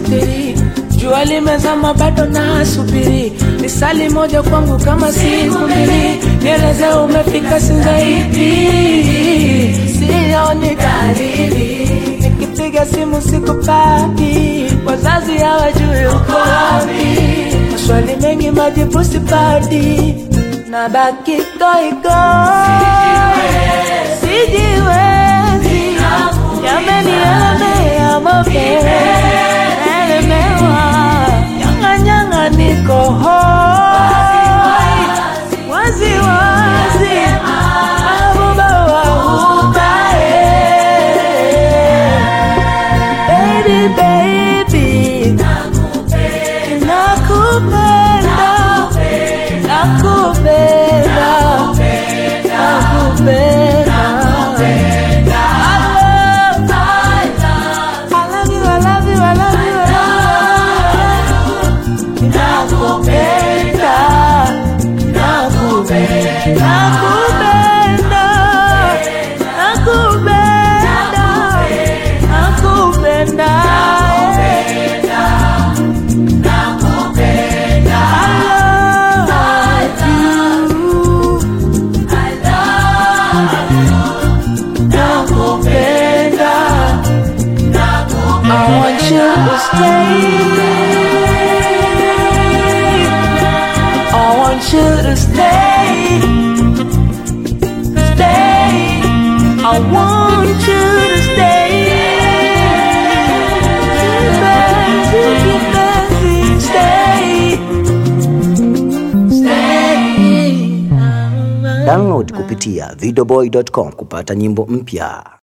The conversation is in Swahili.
sitiri jua limezama bado nasubiri misali moja kwangu kama siku mbili nieleze umefika sinzaipi sioni dalili nikipiga simu sikupati wazazi hawajui uko wapi maswali mengi majibu sipati na baki goigo sijiwezi yamenielemea mapenzi elemewa nyang'anyang'a niko hoi wazi wazi mabuba waubae baby baby nakupenda nakupenda nakupenda I love you, I love you, I love you, I love you. Nakupenda, nakupenda, nakupenda, nakupenda, I love you. Nakupenda. I want you to stay. I want you to stay. Stay. I want you to stay. Stay. Stay. Download kupitia videoboy.com kupata nyimbo mpya.